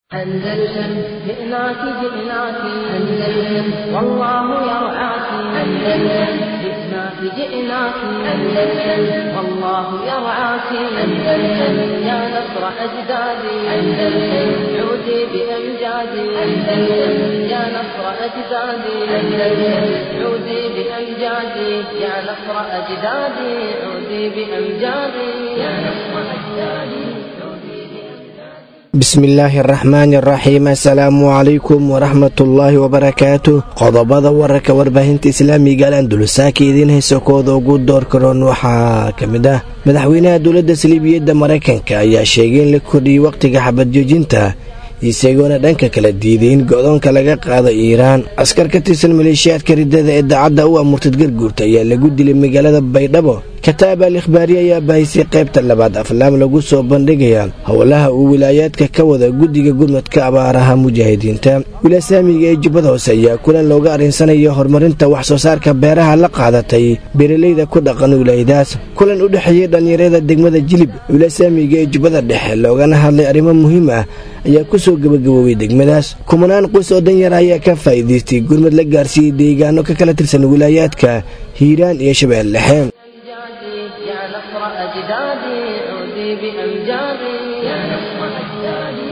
أندلسن جئناك جئناك أندلسن والله يرعاك أندلسن جئناك جئناك أندلسن والله يرعاك أندلسن يا نصر أجدادي أندلسن عودي بأمجادي أندلسن يا نصر أجدادي أندلسن عودي بأمجادي يا نصر أجدادي عودي بأمجادي يا نصر أجدادي bismillaahi araxmaani araxiim assalaamu calaykum waraxmatullaahi wabarakaatu qodobada wararka warbaahinta islaamiga alandulusaaka idiin haysa kooda ugu door karoon waxaa ka mid ah madaxweynaha dowladda saliibiyadda maraykanka ayaa sheegay in la kordhiyey wakhtiga xabadjoojinta isagoona dhanka kala diiday in go-doonka laga qaado iiraan askar ka tirsan maleeshiyaadka ridada ee daacadda u amurtad garguurta ayaa lagu dilay magaalada baydhabo kataab al ikhbaari ayaa baahisay qaybta labaad aflaam lagu soo bandhigaya howlaha uu wilaayaadka ka wada guddiga gurmadka abaaraha mujaahidiinta wilaasaamiga ee jubbada hoose ayaa kulan looga arrinsanaya horumarinta wax soo saarka beeraha la qaadatay beeralayda ku dhaqan wilaayadaas kulan u dhexeeyey dhallinyarada degmada jilib wilaasaamiga ee jubbada dhexe loogana hadlay arrimo muhiim ah ayaa ku soo gebagaboobay degmadaas kumanaan quys oo danyar ayaa ka faa'iidaystay gurmad la gaarsiiyey deegaano ka kala tirsan wilaayaadka hiiraan iyo shabeel dhexe يا نصر أجدادي عودي بأمجادي يا نصر أجدادي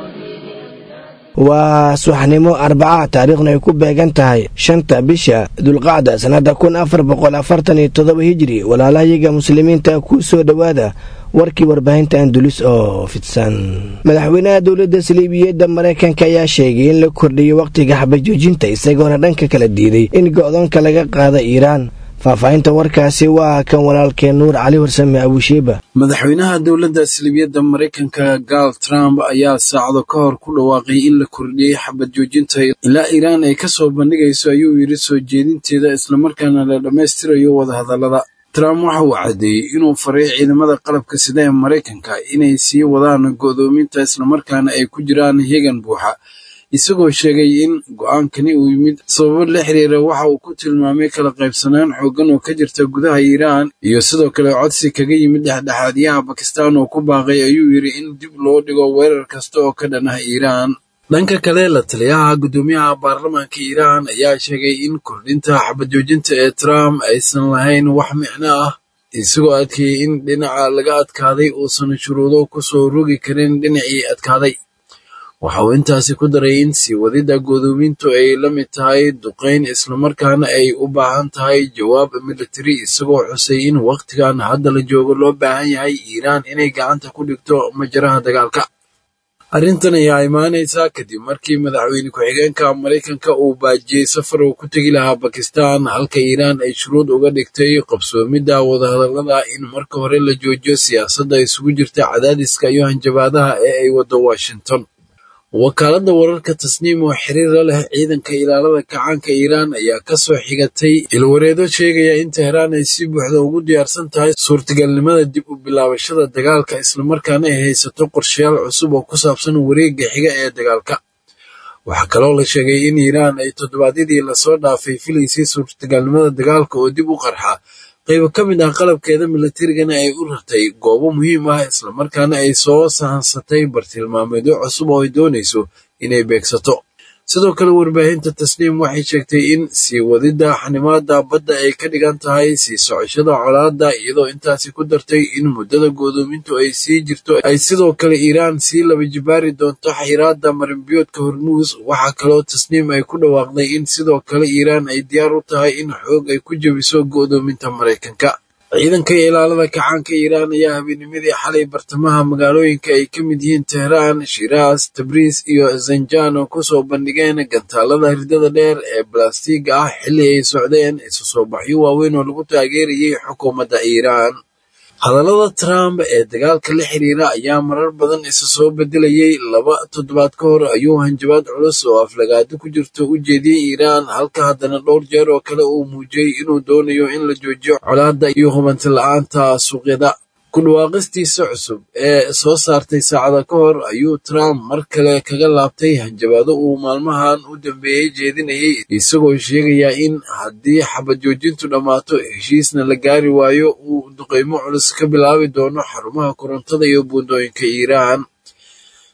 waa subaxnimo arbaca taariikhna ay ku beegan tahay shanta bisha dulqacda sannadda kun afar boqol afartan iyo toddoba hijiri walaalahayaga muslimiinta ku soo dhowaada warkii warbaahinta andulis oo fidsan madaxweynaha dowladda saliibiyadda maraykanka ayaa sheegay in la kordhiyey wakhtiga xabajoojinta isagoona dhanka kala diiday in go-doonka laga qaada iiraan faahfaahinta warkaasi waa kan walaalkeen nuur cali warsame abushiiba madaxweynaha dowladda salibiyadda maraykanka gaal trump ayaa saacado ka hor ku dhawaaqay in la kordhiyey xabad joojinta ilaa iiraan ay ka soo bandhigayso ayuu yidhi soo jeedinteeda islamarkaana la dhammaystirayo wadahadallada trump waxa uu caddeeyey inuu faray ciidamada qalabka sida ee maraykanka inay sii wadaan go'doominta islamarkaana ay ku jiraan hegan buuxa isagoo sheegay in go-aankani uu yimid sababo la xiriira waxa uu ku tilmaamay kala qaybsanaan xooggan oo ka jirta gudaha iiraan iyo sidoo kale codsi kaga yimid dhexdhexaadyaha bakistaan oo ku baaqay ayuu yidhi in dib loo dhigo weerar kasta oo ka dhan ah iiraan dhanka kale la taliyaha guddoomiyaha baarlamaanka iiraan ayaa sheegay in kordhinta xabadjoojinta ee trump aysan lahayn wax micno ah isagoo adkeeyey in dhinaca laga adkaaday uusan shuruudo ku soo rogi karin dhinacii adkaaday waxa uu intaasi ku daray in sii wadidda godoomintu ay la mid tahay duqayn islamarkaana ay u baahan tahay jawaab militari isagoo xusay in wakhtigan hadda la joogo loo baahan yahay iiraan inay gacanta ku dhigto majaraha dagaalka arrintan ayaa imaanaysaa kadib markii madaxweyne ku-xigeenka maraykanka uu baajiyey safar uu ku tegi lahaa bakistan halka iiraan ay shuruud uga dhigtay qabsoomidda wadahadallada in marka hore la joojiyo siyaasadda isugu jirta cadaadiska iyo hanjabaadaha ee ay waddo washington wakaaladda wararka tasniim oo xiriir la leh ciidanka ilaalada kacaanka iiraan ayaa ka soo xigatay ilwareedo sheegaya in teheraan ay si buuxda ugu diyaarsan tahay suurtagalnimada dib u bilaabashada dagaalka islamarkaana ay haysato qorshayaal cusub oo ku saabsan wareegga xiga ee dagaalka waxaa kaloo la sheegay in iiraan ay toddobaadyadii lasoo dhaafay filaysay suurtagalnimada dagaalka oo dib u qarxa qaybo ka mid ah qalabkeeda militarigana ay u rartay goobo muhiim ah islamarkaana ay soo sahansatay bartilmaameedyo cusub oo ay doonayso inay beegsato sidoo kale warbaahinta tasniim waxay sheegtay in sii wadidda xanimaada badda ay ka dhigan tahay sii socoshada colaadda iyadoo intaasi ku dartay in muddada godoomintu ay sii jirto ay sidoo kale iiraan sii laba jibaari doonto xayiraadda marinbiyoodka hormuus waxaa kaloo tasniim ay ku dhawaaqday in sidoo kale iiraan ay diyaar u tahay in xoog ay ku jebiso go'doominta maraykanka ciidanka ilaalada kacaanka iiraan ayaa habeenimadii xalay bartamaha magaalooyinka ay ka mid yihiin tehraan shiraas tabriis iyo zanjan oo ku soo bandhigeen gantaalada ridada dheer ee balastiiga ah xilli ay socdeen isu soo baxyo waaweyn oo lagu taageerayay xukuumadda iiraan hadallada trump ee dagaalka la xiriira ayaa marar badan isa soo bedelayay laba toddobaad ka hor ayuu hanjabaad culus oo aflagaado ku jirto u jeediyey iiraan halka haddana dhowr jeer oo kale uu muujiyey inuu doonayo in la joojiyo colaadda iyo hubanti la-aanta suuqyada ku dhawaaqistiisa cusub ee soo saartay saacada ka hor ayuu trump mar kale kaga laabtay hanjabaado uu maalmahan u dambeeyey jeedinayay isagoo sheegaya in haddii xabad joojintu dhammaato heshiisna la gaari waayo uu duqeymo culus ka bilaabi doono xarumaha korontada iyo buundooyinka iiraan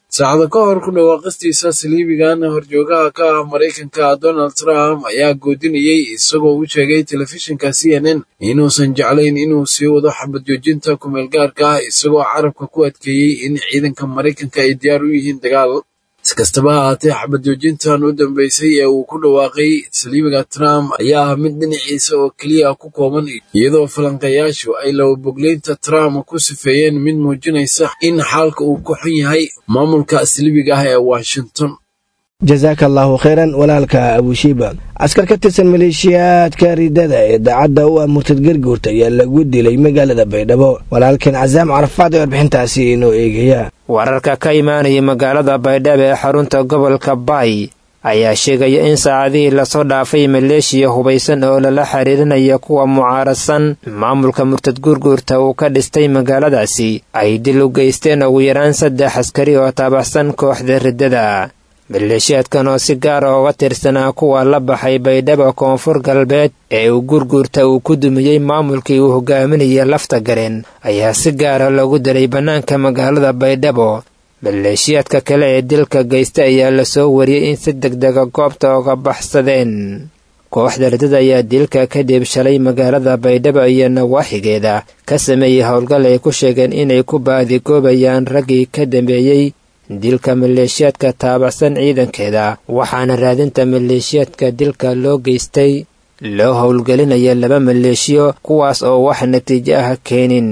saacado ka hor ku dhawaaqistiisa saliibigan horjoogaha ka ah maraykanka donald trump ayaa goodinayey isagoo u sheegay telefishinka c n n inuusan jeclayn inuu sii wado xabad joojinta kumeel gaarka ah isagoo carabka ku adkeeyey in ciidanka maraykanka ay diyaar u yihiin dagaal si kastaba ha ahaatee xabad joojintan u dambeysay ee uu ku dhawaaqay saliibiga trump ayaa ah mid dhinaciisa oo keliya ku kooban iyadoo falanqeeyaashu ay lababogleynta trump ku sifeeyeen mid muujinaysa in xaalka uu ku xun yahay maamulka saliibiga ah ee washington jasaaka allaahu khayran walaalka abushiiba askar ka tirsan maleeshiyaadka ridada ee daacadda u ah murtad garguurta ayaa lagu dilay magaalada baydhabo walaalkan casaam carafaad ee warbixintaasi inoo eegaya wararka ka imaanaya magaalada baydhabo ee xarunta gobolka baay ayaa sheegaya in saacadihii lasoo dhaafay maleeshiya hubaysan oo lala xiriirinaya kuwa mucaaradsan maamulka murtad gurguurta uu ka dhistay magaaladaasi ay dil u geysteen ugu yaraan saddex askari oo taabaxsan kooxda riddada maleeshiyaadkan oo si gaara uga tirsanaa kuwa la baxay baydhabo koonfur galbeed ee uu gurguurta uu ku dumiyey maamulkii uu hogaaminaya lafta gareen ayaa si gaara loogu dilay bannaanka magaalada baydhabo maleeshiyaadka kale ee dilka geysta ayaa lasoo wariyey in si degdega goobta uga baxsadeen kooxda ridada ayaa dilka kadib shalay magaalada baydhabo iyo nawaaxigeeda ka sameeyey howlgal ay ku sheegeen inay ku baadigoobayaan raggii ka dambeeyey dilka maleeshiyaadka taabacsan ciidankeeda waxaana raadinta maleeshiyaadka dilka loo geystay loo howlgelinaya laba maleeshiyo kuwaas oo wax natiijo ah keenin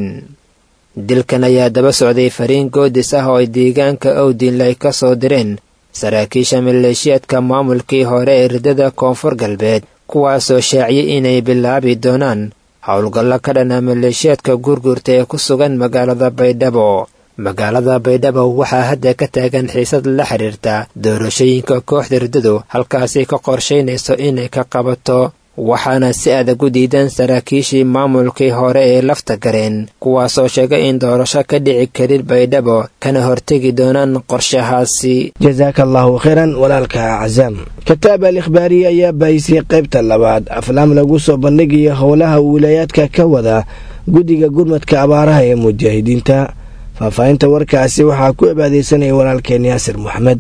dilkan ayaa daba socday fariin goodis ah oo ay deegaanka owdinle ay ka soo direen saraakiisha maleeshiyaadka maamulkii hore ee ridada koonfur galbeed kuwaasoo shaaciyey inay bilaabi doonaan howlgallo ka dhana maleeshiyaadka gurgurta ee ku sugan magaalada baydhabo magaalada baydhabo waxaa hadda ka taagan xiisad la xidhiirta doorashooyinka kooxda riddadu halkaasi ka qorshaynayso inay ka qabato waxaana si adag u diidan saraakiishii maamulkii hore ee lafta gareen kuwaasoo sheegay in doorasho ka dhici karin baydhabo kana hortegi doonaan qorshahaasi jasaaka allaahu khayran walaalka casaam kitaab al ikhbaariye ayaa bahisay qaybta labaad aflaam lagu soo bandhigayo howlaha wiilaayaadka ka wada guddiga gurmadka abaaraha ee mujaahidiinta faahfaahinta warkaasi waxaa ku abaadeysanaya walaalkeen yaasir moxamed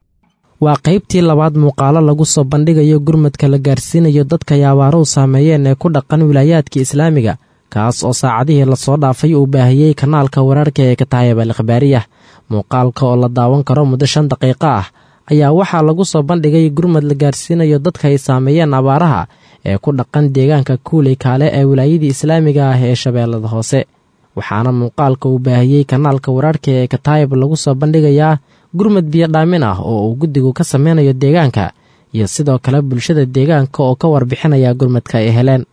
waa qaybtii labaad muuqaalo lagu soo bandhigayo gurmadka la gaarsiinayo dadka ay abaaruhu saameeyeen ee ku dhaqan wilaayaadka islaamiga kaas oo saacadihii lasoo dhaafay uu baahiyey kanaalka wararka ee kataayib al ikhbaariyah muuqaalka oo la daawan karo muddo shan daqiiqo ah ayaa waxaa lagu soo bandhigay gurmad la gaarsiinayo dadka ay saameeyeen abaaraha ee ku dhaqan deegaanka kuuley kaale ee wilaayadii islaamiga ah ee shabeellada hoose waxaana muuqaalka uu baahiyey kanaalka wararka ee kataayib lagu soo bandhigayaa gurmad biyo dhaamin ah oo uu guddigu ka sameynayo deegaanka iyo sidoo kale bulshada deegaanka oo ka warbixinaya gurmadka ay heleen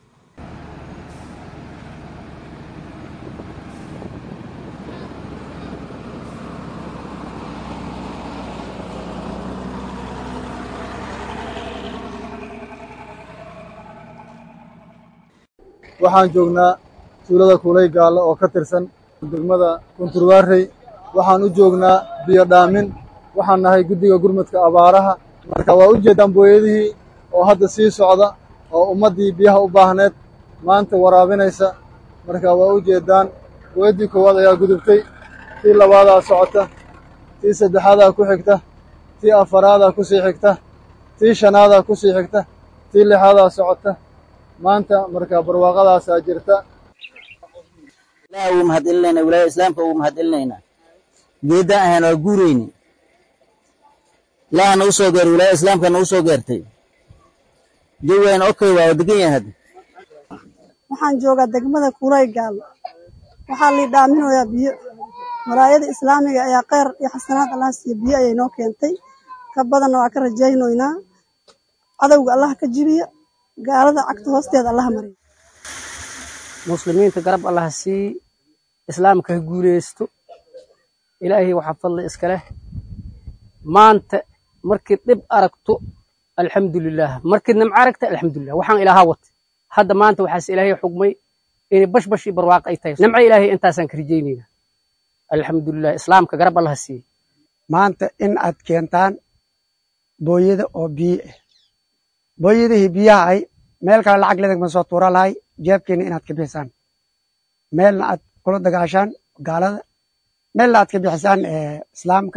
waxaan joognaa tuulada kuulay gaallo oo ka tirsan degmada kunturwaarey waxaan u joognaa biyo dhaamin waxaan nahay guddiga gurmadka abaaraha marka waa u jeeddaan booyadihii oo hadda sii socda oo ummaddii biyaha u baahneed maanta waraabinaysa marka waa u jeeddaan booyaddii koowaad ayaa gudubtay tii labaadaa socota tii saddexaadaa ku xigta tii afaraadaa ku sii xigta tii shanaadaa ku sii xigta tii lixaadaa socota maanta marka barwaaqadaasaa jirta ilaah ugu mahadcelinaynaa wilaayada islaamka ugu mahadcelinaynaa geeddaan ahaan waa guurayni ilaaha nagu soo geeray wilaayada islaamka nagu soo geertay jawigaan okay waa degan yahay hadda waxaan joogaa degmada kuulay gaallo waxaa lii dhaaminayaa biyo walaayada islaamiga ayaa kheyr iyo xasanaad allah siiya biyo ayay noo keentay ka badanna waa ka rajaynaynaa cadowga allah ka jibiya gaalada cagta hoosteeda allah mariya muslimiinta garab allah sii islaamka ha guulaysto ilaahay waxaa fadli iska leh maanta markii dhib aragto alxamdulilaah markii nimco aragta alxamdulilah waxaan ilaahaa watay hadda maanta waxaas ilaahay xugmay inay bashbash iyo barwaaqo ay tahay nimco ilaahay intaasaan ka rajaynayna alxamdulilah islaamka garab allah siiyey maanta in aad keentaan booyada oo biyo ah booyadihii biyaha ay meel kale lacag ledagma soo tuura lahay jeebkeena inaad ka bixisaan meelna aad kula dagaashaan gaalada meelna aad ka bixisaan islaamka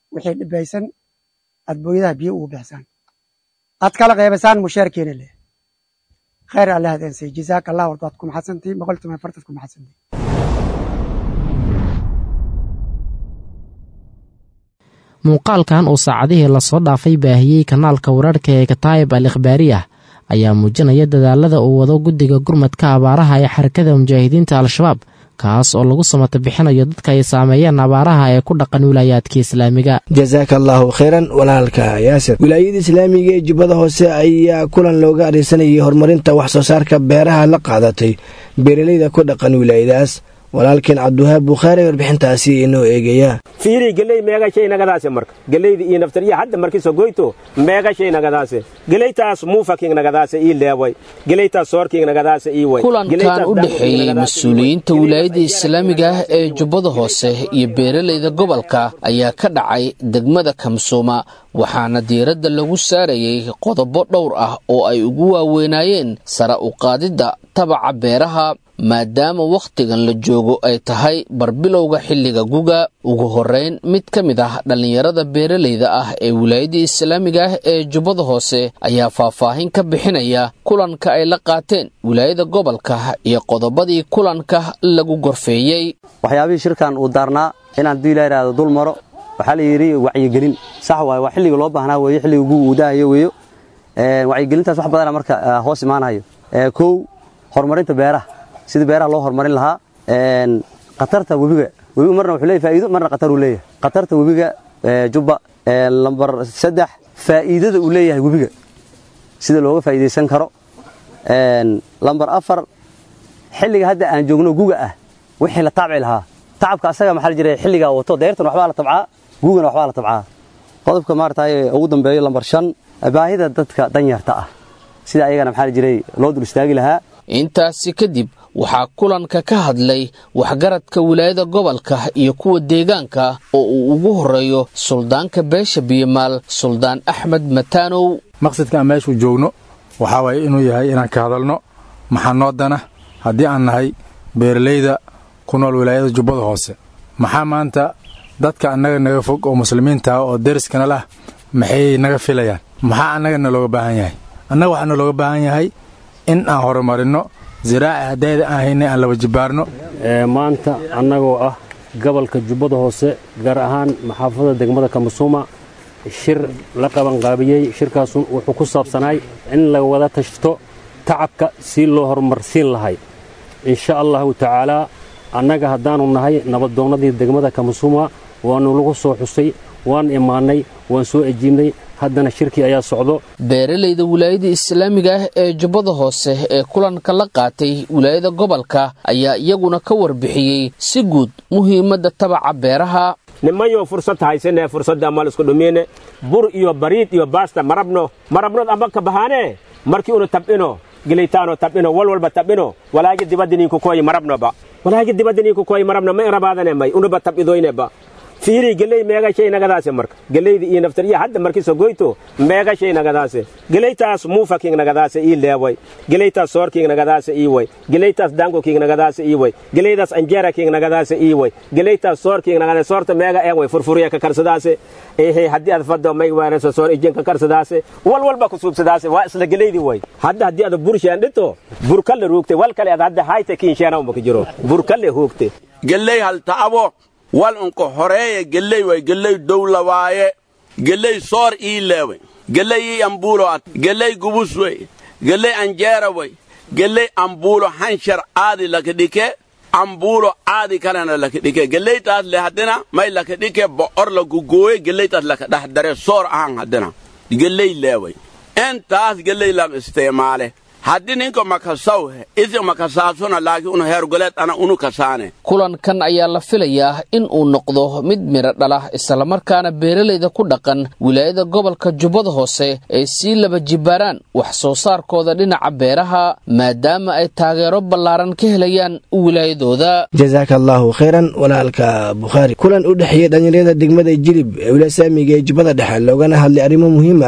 wixii dhibaysan aad booyadaha biyo ugu bixisaan aad kala qaybasaan mushaarkeena leh khayr alle hadeensiy jazaaka allah walba ad ku maxadsantii boqol toban fartad ku maxadsantii muuqaalkan uu saacadihii lasoo dhaafay baahiyey kanaalka wararhka ee kataayib al ikhbaariyah ayaa muujinaya dadaalada uu wado guddiga gurmadka abaaraha ee xarakada mujaahidiinta al-shabaab kaas oo lagu samata bixinayo dadka ay saameeyeen abaaraha ee ku dhaqan wilaayaadka islaamiga jasaaka allaahu khayran walaalka yaasir wilaayada islaamiga ee jubbada hoose ayaa kulan looga arinsanayay horumarinta wax soo saarka beeraha la qaadatay beeralayda ku dhaqan wilaayadaas walaalkeen cabdiwahaab bukhaari warbixintaasi inoo eegaya fiiri geley meegashay nagadaase marka geleyda iyo naftariya hadda markiso goyto meegashay nagadaase geleytaas muufaking nagadaase ii leeway geleytaas soorking nagadaase ii way kulankan u dhexeeyey mas-uuliyiinta wilaayada islaamiga ah ee jubbada hoose iyo beeralayda gobolka ayaa ka dhacay degmada kamsuuma waxaana diiradda lagu saarayey qodobo dhowr ah oo ay ugu waaweynaayeen sara u qaadidda tabaca beeraha maadaama wakhtigan la joogo ay tahay barbilowga xilliga guga ugu horrayn mid ka mid ah dhallinyarada beeralayda ah ee wilaayadda islaamiga ah ee jubbada hoose ayaa faahfaahin ka bixinaya kulanka ay la qaateen wilaayada gobolka iyo qodobadii kulanka lagu gorfeeyey waxyaabihii shirkan uu daarnaa inaan duu ilaa ihahdo dul maro waxaa la yidhi wacyigelin sax waaye waa xilliga loo baahnaa weeye xilliga guga uu daahayo weeyo wacyigelintaas wax badana marka hoos imaanayo kow horumarinta beeraha sidii beeraha loo horumarin lahaa khatarta webiga webiga marna wuxuu leeyahy faa'iido marna khatar uu leeyahay khatarta webiga jubba lambar saddex faa'iidada uu leeyahay webiga sida looga faa'iidaysan karo lambar afar xilliga hadda aan joogno guga ah wixii la taabci lahaa tacabka asaga maxaa la jiray xilligaa wato deyrtan waxbaa la tabcaa gugana waxbaa la tabcaa qodobka maarataye ugu dambeeyo lambar shan baahida dadka danyarta ah sida ayagana maxaa la jiray loo dul istaagi lahaa intaasi kadib waxaa kulanka ka hadlay waxgaradka wilaayada gobolka iyo kuwa deegaanka oo uu ugu horreeyo suldaanka beesha biyomaal suldaan axmed mataanow maqsadka aan meeshuu joogno waxaa waaye inuu yahay inaan ka hadalno maxaa noo dana haddii aan nahay beeralayda ku nool wilaayada jubbada hoose maxaa maanta dadka annaga naga fog oo muslimiinta ah oo deriskana lah maxay naga filayaan maxaa annagana looga baahan yahay annaga waxaana looga baahan yahay in aan horumarinno ziraaci haddayda aan haynay aan laba jibaarno maanta annagoo ah gobolka jubbada hoose gaar ahaan maxaafadda degmada kamasuuma shir la qabanqaabiyey shirkaasu wuxuu ku saabsanaay in la wada tashto tacabka si loo horumarsiin lahay insha allahu tacaalaa annaga haddaannu nahay nabaddoonnadii degmada kamasuuma waannu lagu soo xusay waan imaannay waan soo ejiibnay haddana shirkii ayaa socdo beeralayda wilaayada islaamiga ah ee jubbada hoose ee kulanka la qaatay wilaayada gobolka ayaa iyaguna ka warbixiyey si guud muhiimadda tabaca beeraha nimanyo fursad haysane fursadda amal isku dhumiine bur iyo bariid iyo baasta marabno marabnood amba ka bahaane markii unu tab'ino geleytaano tab'ino wal walba tab'ino walaagi dibadiniinku koyi marabnoba walaagi dibadiniinku koyi marabno ma irabaadane may unuba tab'idoyneba fiiri geley meegashay nagadaase marka geleyda iyo naftariya hadda markiso goyto meegashay nagadaase geleytaas muufaking nagadaase ii leeway geleytaas soorking nagadaase ii way geleytaas dangoking nagadaase ii way geleydaas anjeraking nagadaase ii way geleytaas soorking nagadaase soorta meega een way furfuriya ka karsadaase ehe haddii aad faddo may weerayso soor ijin ka karsadaase wal walba ku suubsadaase waa isla geleydi way hadda haddii aad burshaan dhito burkalle ruugte wal kale aad hadda hayte kiinsheena uma ka jiro burkalle huugte geley hal ta'abo wal unka horeeye geley way geley dowla waaye geley soor ii leewe geley ii ambuulo at geley gubus wey geley anjeera wey geley ambuulo hanshar aadi laka dhike ambuulo aadi kalena laka dhike geleytaas le haddina may laka dhike bo'or la gugooye geleytaas laka dhex dare soor ahan haddina geley leewey intaas geley lam isticmaale haddii ninka makasaw isi makasaasuna laakiin unu heergoleed ana unu kasaane kulankan ayaa la filayaa in uu noqdo mid midho dhala islamarkaana beeralayda ku dhaqan wilaayada gobolka jubbada hoose ay sii laba jibaaraan wax soo saarkooda dhinaca beeraha maadaama ay taageero ballaaran ka helayaan wilaayadooda jasaaka allaahu khayran walaalka bukhaari kulan u dhexeeyey dhallinyarada degmada jilib ee wilasaamiga ee jubbada dhexe loogana hadlay arrimo muhiim ah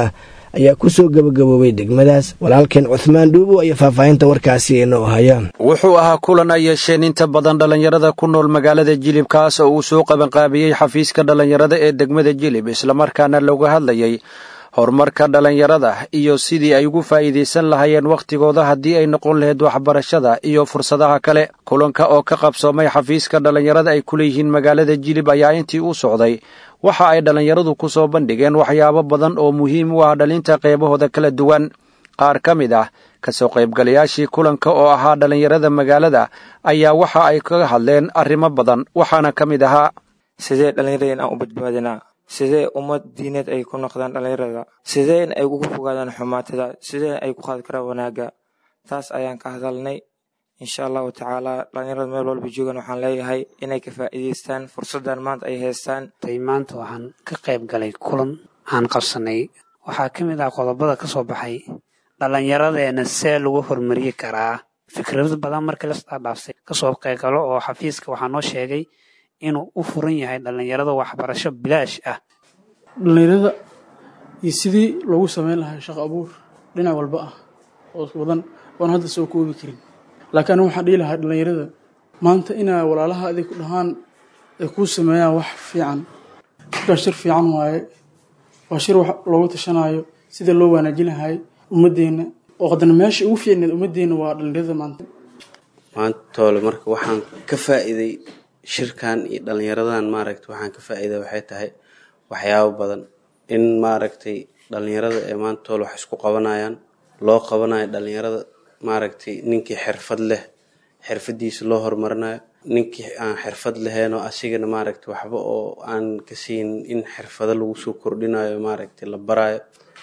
ayaa kusoo gebagaboobay degmadaas walaalkeen cuhmaan dhuubo ayaa faahfaahinta warkaasi inoo hayaan wuxuu ahaa kulan ay yeesheen inta badan dhallinyarada ku nool magaalada jilib kaas oo uu soo qabanqaabiyey xafiiska dhallinyarada ee degmada jilib islamarkaana looga hadlayay horumarka dhallinyarada iyo sidii ay ugu faa'iidaysan lahaayeen wakhtigooda haddii ay noqon lahayd waxbarashada iyo fursadaha kale kulanka oo ka qabsoomay xafiiska dhallinyarada ay ku leeyihiin magaalada jilib ayaa intii u socday waxa ay dhallinyaradu ku soo bandhigeen waxyaabo badan oo muhiim u ah dhalinta qeybahooda kala duwan qaar ka mid ah kasoo qaybgalayaashii kulanka oo ahaa dhallinyarada magaalada ayaa waxa ay kaga hadleen arrimo badan waxaana ka mid ahaa sidee dhallinyarada in aan u badbaadinaa sidee ummad diineed ay ku noqdaan dhallinyarada sidee in ay uga fogaadaan xumaatada sidee ay ku qaadi karaan wanaagga taas ayaan ka hadalnay insha allahu tacaala dhallinyarada meel walba joogan waxaan leeyahay inay ka faa'iidaystaan fursaddan maanta ay haystaan maanta waxaan ka qayb galay kulan aan qabsanay waxaa ka mid ah qodobada ka soo baxay dhallinyaradeena see lagu horumariyi karaa fikrado badan markii lasdhaadhaafsay kasoo qaybgalo oo xafiiska waxaa noo sheegay inuu u furan yahay dhallinyarada waxbarasho bilaash ah dhallinyarada iyo sidii loogu sameyn lahaa shaqo abuur dhinac walba ah oo badan oon hadda soo koobi karin laakiin anigu waxaan dhihi lahaa dhallinyarada maanta inaa walaalaha adig ku dhahaan ay kuu sameeyaan wax fiican shirkaas shir fiican waaye waa shir wax loogu tashanaayo sida loo wanaajin lahay ummadeenna oo haddana meesha ugu fiicneed ummadeenna waa dhallinyarada maanta maanta toole marka waxaan ka faa'iiday shirkan iyo dhallinyaradan maaragta waxaan ka faa'iida waxay tahay waxyaabo badan in maaragtay dhallinyarada ee maanta toole wax isku qabanayaan loo qabanayo dhallinyarada maaragtay ninkii xirfad leh xirfadiisa loo horumarinayo ninkii aan xirfad lahayn oo asigana maaragtay waxba oo aan ka siin in xirfado lagu soo kordhinayo maaragtay la barayo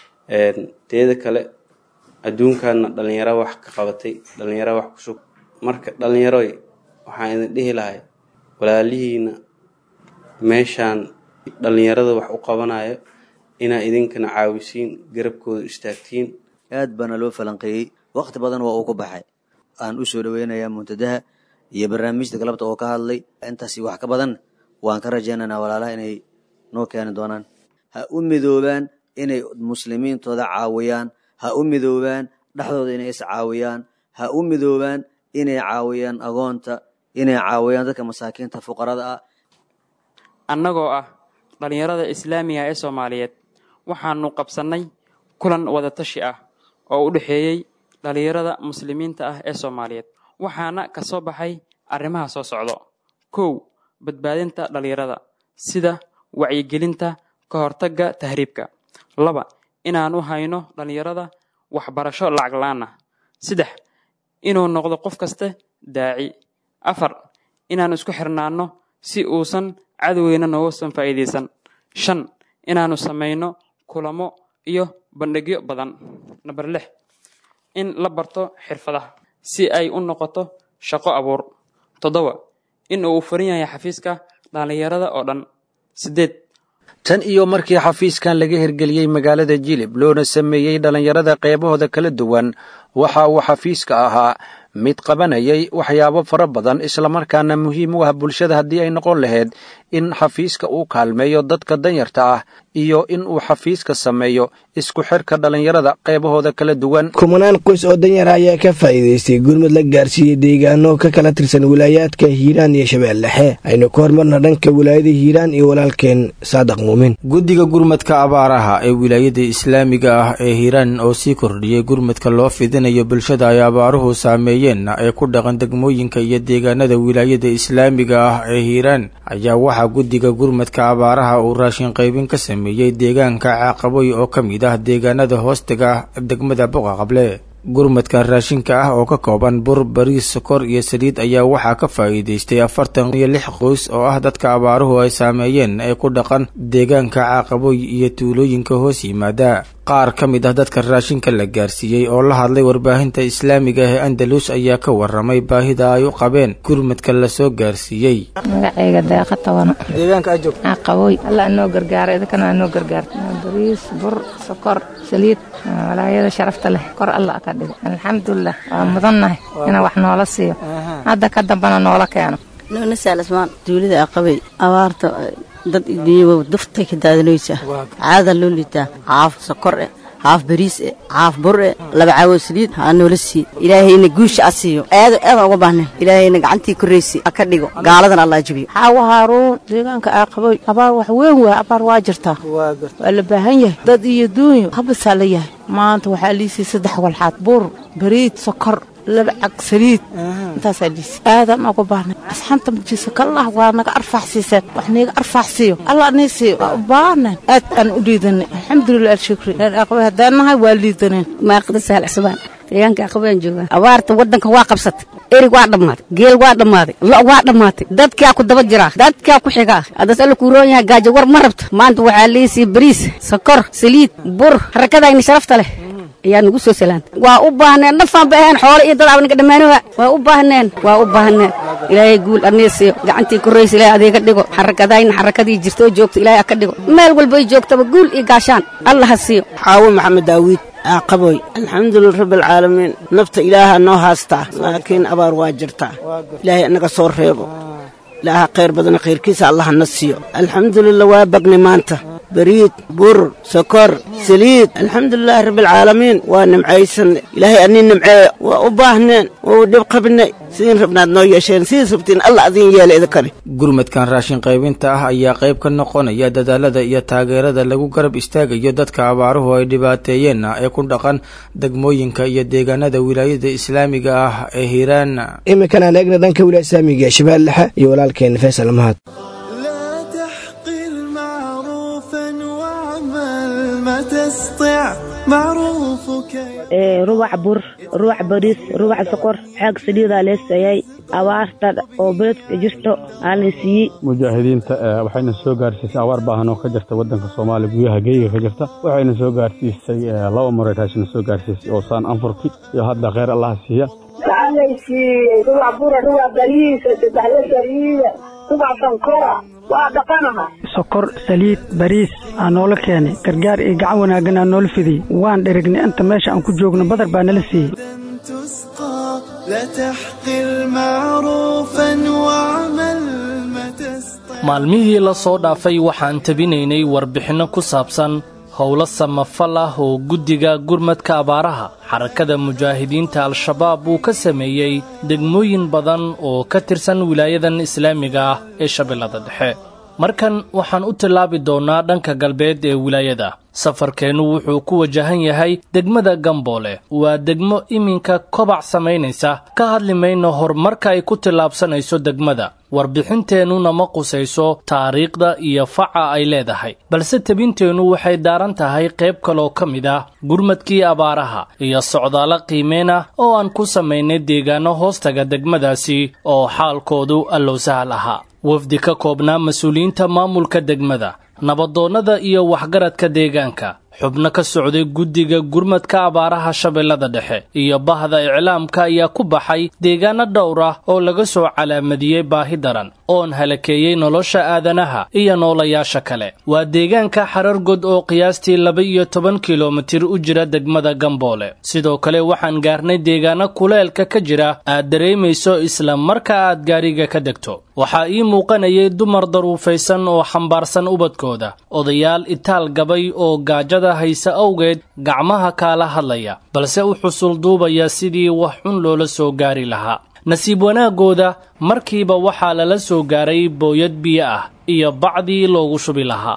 teeda kale adduunkanna dhalinyaro wax ka qabatay dhalinyaro wax kusug marka dhalinyaroy waxaan idin dhihi lahay walaalihiina meeshaan dhalinyarada wax u qabanayo inaa idinkana caawisiin garabkooda istaagtiin aad baana loo falanqeeyey waqti badan waa uu ku baxay aan u soo dhoweynayaa muntadaha iyo barnaamijta galabta oo ka hadlay intaasi wax ka badan waan ka rajaynaynaa walaalaha inay noo keeni doonaan ha u midoobaan inay muslimiintooda caawiyaan ha u midoobaan dhexdooda inay is caawiyaan ha u midoobaan inay caawiyaan agoonta inay caawiyaan dadka masaakiinta fuqarada ah annagoo ah dhallinyarada islaamiga ee soomaaliyeed waxaanu qabsannay kulan wadatashi ah oo u dhexeeyey dhallinyarada muslimiinta ah ee soomaaliyeed waxaana ka soo baxay arrimaha soo socdo kow badbaadinta dhallinyarada sida wacyigelinta ka hortagga tahriibka laba inaan u hayno dhallinyarada waxbarasho lacag la-aan ah saddex inuu noqdo qof kaste daaci afar inaan isku xirnaanno si uusan cadowgeyna noogusan faa'iidaysan shan inaannu samayno kulamo iyo bandhigyo badan namber lix in la barto xirfadaha si ay u noqoto shaqo abuur toddoba in uu furan yahay xafiiska dhallinyarada oo dhan siddeed tan iyo markii xafiiskan laga hirgeliyey magaalada jilib loona sameeyey dhallinyarada qeybahooda kala duwan waxa uu xafiiska ahaa mid qabanayay waxyaabo fara badan islamarkaana muhiim u ah bulshada haddii ay noqon lahayd in xafiiska uu kaalmeeyo dadka danyarta ah iyo in uu xafiiska sameeyo isku xirka dhallinyarada qeybahooda kala duwan kumanaan qoys oo danyara ayaa ka faa'iidaystay gurmud la gaarsiiyey deegaano ka kala tirsan wilaayaadka hiiraan iyo shabeelle dhexe aynu ka hormarna dhanka wilaayada hiiraan iyo walaalkeen saadaq muumin guddiga gurmadka abaaraha ee wilaayada islaamiga ah ee hiiraan oo sii kordhiyey gurmadka loo fidinayo bulshada ay abaaruhu saameeyeen ee ku dhaqan degmooyinka iyo deegaanada wilaayada islaamiga ah ee hiiraan ayaa waxaa guddiga gurmadka abaaraha uu raashin qaybin ka sameeyey deegaanka caaqaboy oo ka mid ah deegaanada hoostaga degmada boqaqable gurmadka raashinka ah oo ka kooban bur bariis sokor iyo saliid ayaa waxaa ka faa'iidaystay afartan iyo lix qoys oo ah dadka abaaruhu ay saameeyeen ee ku dhaqan deegaanka caaqaboy iyo tuulooyinka hoos yimaada qaar ka mid ah dadka raashinka la gaarsiiyey oo la hadlay warbaahinta islaamiga ee andalus ayaa ka waramay baahida ay u qabeen gurmadka lasoo gaarsiiyey magacayga deeqa tabano deegaanka aad joogto qaboy alla anoo gargaara idinkana anoo gargaarta bariis bur sokor saliid walaayada sharafta leh kor alla ka dhigo alxamdulilah waa mudannahay inaa wax noola siiyo hadda ka dambana noola keeno nuuna saalasmaan duulida aqabay abaarta dad idiyow duftay ka daadinaysaa caada loo liitaa caaf sokor eh haaf bariis e haaf bur e laba caawo saliid ha noola siiye ilaahayna guusha a siiyo aado aadan uga baahnayn ilaahayna gacantii korraysi ha ka dhigo gaaladan allah jabiyo xaawo haaruun deegaanka aaqaboy abaar wax weyn waa abaar waa jirtaa waa la baahan yahay dad iyo duunyo habasaa la yahay maanta waxaa liisii saddex walxaad bur bariid sokor laba cag saliid intaasaa liisi aadan uga baahnay asxaanta majiisa kallah waa naga arfaax siiseen wax niiga arfaax siiyo allah nii siiyo waa u baahnayn aad aan u liidanay alxamdulilah alshukri reer aqabay haddaan nahay waa liidaneen maaqda sahal cusbaan deegaanka aqabaan joogaa abaarta waddanka waa qabsatay erig waa dhammaaday geel waa dhammaaday lo' waa dhammaatay dadkaa ku daba jiraa dadkaa ku xigaa haddaas alla kuu roon yahay gaajo war ma rabto maanta waxaa liisii bariis sokor saliid bur harakadayna sharafta leh ayaa nagu soo salaantay waa u baahneen dhafaan ba ahayn xoolo iyo dad abnaga dhammaanoha waa u baahneen waa u baahneen ilaahay guul annii siiyo gacantii korraysa ilaahay adeega dhigo xarakadayna xarakadii jirta oo joogta ilaahay aka dhigo meel walbay joogtaba guul iyo gaashaan allah ha siiyo xaawo maxamed daawiid qaboy alxamdulilah rabbialcaalamiin nafta ilaaha noo haastaa laakiin abaar waa jirtaa ilaahay anaga soo reebo ilaaha khayr badana khayrkiisa allaha na siiyo alxamdulilah waa bagnay maanta bariid bur sokor saliid alxamdulilaahi rabbialcaalamiin waa nimcaysanay ilaahay anii nimceeyo waa u baahneen waa u dhib qabnay sidiin rabnaad noo yeesheen sidiis rabtiin alla adiin yeela idinkani gurmadkan raashin qaybinta ah ayaa qayb ka noqonaya dadaalada iyo taageerada lagu garab istaagayo dadka abaaruhu ay dhibaateeyeen ee ku dhaqan degmooyinka iyo deegaanada wilaayada islaamiga ah ee hiiraan iminkan aan eegna dhanka wilaaya islaamiga ee shabeelle dhexe iyo walaalkeen faysal mahad rubac bur rubac bariis rubac sokor xaag saliidaa leesayay abaarta oo beledka jirto aanay siiyey mujaahidiinta waxayna soo gaarsiisay abaar baahan oo ka jirta waddanka soomaaliya gudaha geyga ka jirta waxayna soo gaarsiisay laba maray raashina soo gaarsiisay oo saan anfurki iyo hadda kheyr allaha siiya waxaanaysiiyey rubac bura rubac bariisa saddexla saliida rubac sankora waa dhaqanaha sokor saliid bariis aa noola keenay gargaar iyo gacan wanaaggan aa noola fidiyey waan dherignay inta meesha aan ku joogno badar baa nala siiyey maalmihii la soo dhaafay waxaan tabinaynay warbixinno ku saabsan howlo samafal ah oo guddiga gurmadka abaaraha xarakada mujaahidiinta al-shabaab uu ka sameeyey degmooyin badan oo ka tirsan wilaayadan islaamiga ah ee shabeellada dhexe markan waxaan u tillaabi doonnaa dhanka galbeed ee wilaayada safarkeennu wuxuu ku wajahan yahay degmada gamboole waa degmo iminka kobac samaynaysa ka hadli mayno horumarka ay ku tillaabsanayso degmada warbixinteennuna ma qusayso taariikhda iyo faca ay leedahay balse tebinteennu waxay daaran tahay qayb kaloo ka mid ah gurmadkii abaaraha iyo socdaalo qiimeen ah oo aan ku samaynay deegaanno hoostaga degmadaasi oo xaalkoodu allow sahal ahaa wafdi ka koobnaa mas-uuliyiinta maamulka degmada nabadoonnada iyo waxgaradka deegaanka xubno ka socday guddiga gurmadka abaaraha shabeellada dhexe iyo bahda iclaamka ayaa ku baxay deegaano dhowr ah oo laga soo calaamadiyey baahi daran oon halakeeyey nolosha aadanaha iyo noolayaasha kale waa deegaanka xarargod oo qiyaastii laba iyo toban kilomitir u jira degmada gamboole sidoo kale waxaan gaarnay deegaano kuleelka ka jira aad dareemayso isla marka aad gaariga ka degto waxaa ii muuqanayay dumar daruufaysan oo xambaarsan ubadkooda odayaal itaal gabay oo gaajada haysa awgeed gacmaha kaala hadlaya balse u xusul duubaya sidii wax xun loola soo gaari lahaa nasiib wanaaggooda markiiba waxaa lala soo gaaray booyad biyo ah iyo bacdii loogu shubi lahaa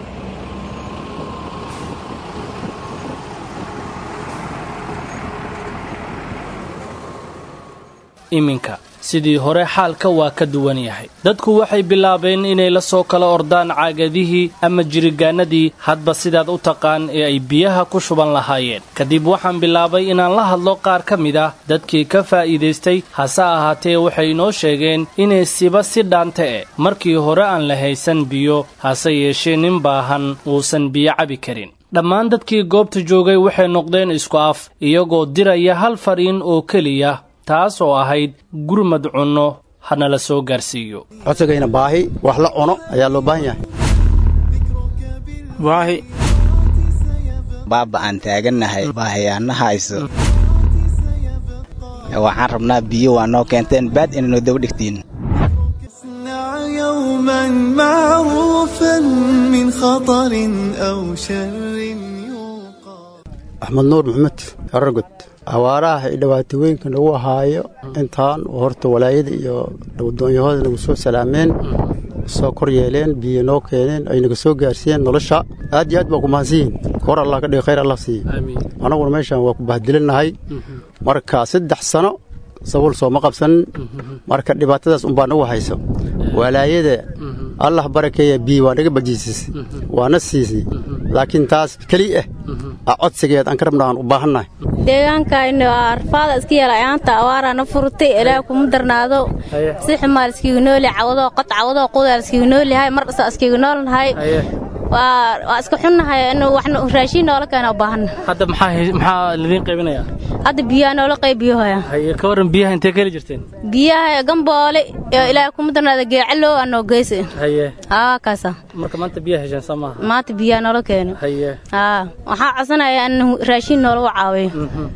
iminka sidii hore xaalka waa ka duwan yahay dadku waxay bilaabeen inay la soo kala ordaan caagadihii ama jirigaanadii hadba sidaad u taqaan ee ay biyaha ku shuban lahaayeen kadib waxaan bilaabay inaan la hadlo qaar ka mid ah dadkii ka faa'iidaystay hase ahaatee waxay inoo sheegeen inay siba si dhaanta e markii hore aan la haysan biyo hase yeeshee nin baahan uusan biyo cabi karin dhammaan dadkii goobta joogay waxay noqdeen isku af iyagoo diraya hal fariin oo keliya taas oo ahayd gurmad cunno hana la soo gaarsiiyo codsigayna baahi wax la cuno ayaa loo baahan yahay baahi baaba aan taagannahay baahiyaana hayso waxaan rabnaa biyo waa noo keenteen baad inay noo daba dhigtiin يوما معروفا من خطر أو شر axmed nuur maxamed aragod awaaraha iyo dhibaatooyinka nagu ahaayo intaan horta walaayada iyo doonyahooda nagu soo salaameen soo kor yeeleen biyo noo keeneen ay naga soo gaarsiiyeen nolosha aad iyo aad baa ku mahadsan yihin kor allah ka dhiga khayr allah siiye annaguna meeshaan waa ku bahdilinnahay marka saddex sano sabuul sooma qabsanin marka dhibaatadaas unbaa nagu hayso walaayada allah barakeeya biyo waa naga bajiisisay waana siisay laakiin taas keli ah a codsigeed aan ka rabna aan u baahannahay deegaankayna arfaada iska yeela ayaanta awaaraana furtay ilaah kuma darnaado si xumaal iskiga nooli cawadoo qod cawadoo qudaal iskiga noolihay mar dhasa iskiga noolnahay waa iska xunnahay in waxna raashiin noola keena u baahanna hadda maxaa maxaa lidiin qaybinayaa hadda biyaha noola qaybiyohaya haye ka waran biyaha intee ka heli jirteen biyaha gamboole iyo ilaahay kuma darnaada geecalow aa noo geysa haye aa kaasa marka maanta biyaha hesheen soo maaha maanta biyaha noola keeno haye aa waxaa codsanaya in raashiin noolagu caawiyo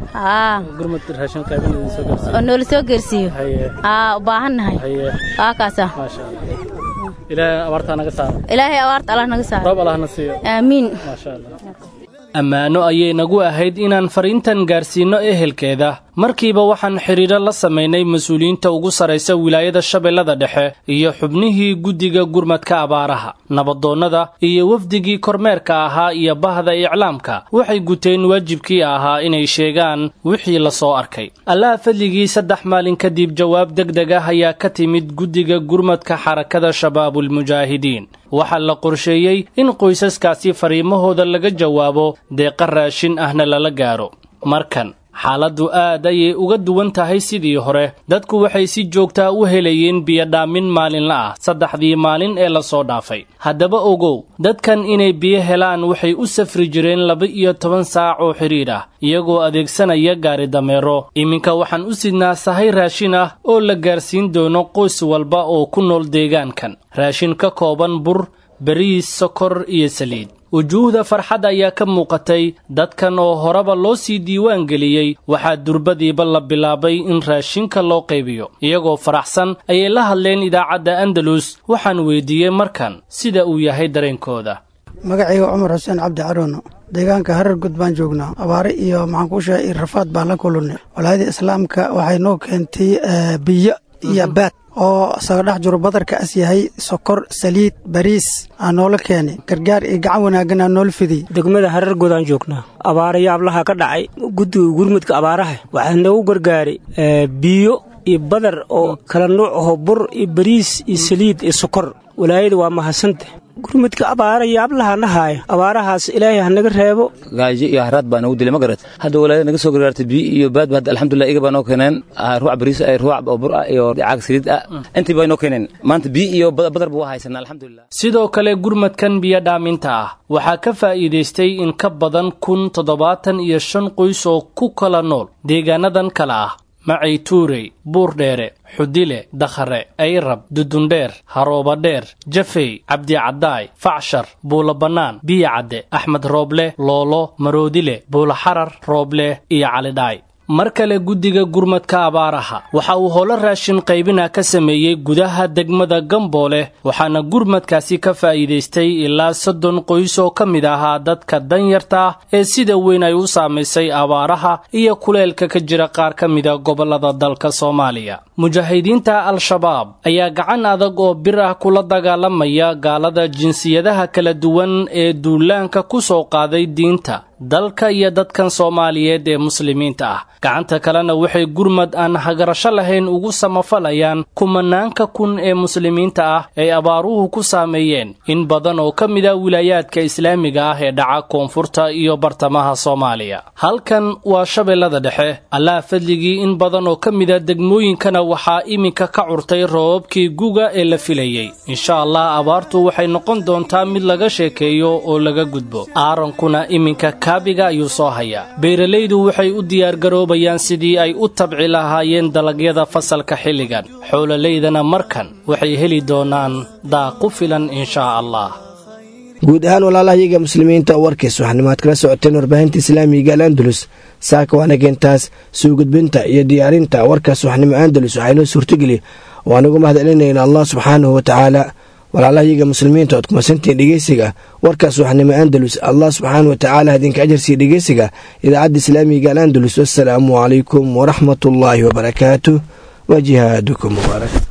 aa gurmad raashin qaybin idin soo gaarsiiyo oo noola soo geersiiyo haye aa u baahannahay haye aa kaasa maasha allah ilaahay abaartaa naga saaro ilaahay abaarta allah naga saaro roob allahna siiyo aamiin maasha allah ammaano ayay nagu ahayd inaan fariintan gaarsiinno ehelkeeda markiiba waxaan xidhiidro la samaynay mas-uuliyiinta ugu sarraysa wilaayada shabeellada dhexe iyo xubnihii guddiga gurmadka abaaraha nabadoonnada iyo wafdigii kormeerka ahaa iyo bahda iclaamka waxay guteen waajibkii ahaa inay sheegaan wixii la soo arkay allaha fadligii saddex maalin kadib jawaab deg deg ah ayaa ka timid guddiga gurmadka xarakada shabaabulmujaahidiin waxaa la qorsheeyey in qoysaskaasi fariimahooda laga jawaabo deeqa raashin ahna lala gaaro markan xaaladdu aad ayay uga duwan tahay sidii hore dadku waxay si joogtaa u helayeen biyodhaamin maalinla ah saddexdii maalin ee lasoo dhaafay haddaba ogow dadkan inay biyo helaan waxay u safri jireen laba iyo toban saac oo xidhiidh ah iyagoo adeegsanaya gaari dameero iminka waxaan u sidnaa sahay raashin ah oo la gaarsiin doono qoys walba oo ku nool deegaankan raashin ka kooban bur bariis sokor iyo saliid wujuuhda farxad ayaa ka muuqatay dadkan oo horeba loo sii diiwaan geliyey waxaa durbadiiba la bilaabay in raashinka loo qaybiyo iyagoo faraxsan ayay la hadleen idaacadda andalus waxaan weydiiyey markan sida uu yahay dareenkooda magacayga cumar xuseen cabdi carono deegaanka harar gud baan joognaa abaare iyo maxaan kuu sheegay rafaad baan la kulannay walaayada islaamka waxay noo keentay biyo iyo baad oo isaga dhex jiro badarka as yahay sokor saliid bariis aa noola keenay gargaar iyo gacan wanaaggan aa noola fidiyey degmada harar godaan joognaa abaara yaablaha ka dhacay guddiga gurmudka abaaraha waxaa noogu gargaaray biyo iyo badar oo kala nuuc aho bur iyo bariis iyo saliid iyo sokor walaayada waa mahadsanta gurmudka abaara yaablaha nahaaya abaarahaas ilaahay ha naga reebo gaajo iyo haraad baa nagu dilay ma garat hadda walaayada naga soo gargaartay biyo iyo baad hadda alxamdulilah iga baa noo keeneen ruuc bariis ah ruuc bur ah iyo caag saliid ah intii bay noo keeneen maanta biyo iyo badar buu haysanaa alxamdulilah sidoo kale gurmadkan biyo dhaaminta ah waxaa ka faa'iidaystay in ka badan kun toddobaatan iyo shan qoys oo ku kala nool deegaanadan kale ah macay tuurey buurdheere xudile dakhare ayrab dudundheer haroobadheer jafey cabdicaddaay facshar buulo bannaan biyo cadde axmed rooble loolo maroodile buuloxarar rooble iyo calidhaay mar kale guddiga gurmadka abaaraha waxa uu howlo raashin qaybina ka sameeyey gudaha degmada gamboole waxaana gurmadkaasi ka faa'iidaystay ilaa soddon qoys oo ka mid ahaa dadka danyarta ah ee sida weyn ay u saamaysay abaaraha iyo kuleelka ka jira qaar ka mida gobollada dalka soomaaliya mujaahidiinta al-shabaab ayaa gacan adag oo bir ah kula dagaalamaya gaalada jinsiyadaha kala duwan ee duulaanka ku soo qaaday diinta dalka iyo dadkan soomaaliyeed ee muslimiinta ah gacanta kalena waxay gurmad aan hagarasho lahayn ugu samafalayaan kumanaanka kun ee muslimiinta ah ay abaaruhu ku saameeyeen in badan oo ka mid a wilaayaadka islaamiga ah ee dhaca koonfurta iyo bartamaha soomaaliya halkan waa shabeellada dhexe allaha fadligii in badan oo ka mida degmooyinkana waxaa iminka ka curtay roobabkii guga ee la filayey insha allah abaartu waxay noqon doontaa mid laga sheekeeyo oo laga gudbo aarankuna iminka kaabiga ayuu soo hayaa beeralaydu waxay u diyaargaroobayaan sidii ay u tabci lahaayeen dalagyada fasalka xilligan xoololaydana markan waxay heli doonaan daaqu filan inshaa allah guud ahaan walaalahayaga muslimiinta oo warkiis waxanimaad kala socoteen warbaahinta islaamiga al andalus saaka waanageentaas soo gudbinta iyo diyaarinta warkaas waxnimo andalus waxaa inoo suurtogeli oo anugu mahad celinayna allah subxaanahu wa tacaala walaalahayaga muslimiinta ood kumasantiin dhegeysiga warkaas waxnimo andalus allah subxaana wa tacaala idinka ajarsiiya dhegeysiga idaacadda islaamiga al andalus wassalaamu calaykum waraxmatullaahi wabarakaatu wa jihaadukum mubaarak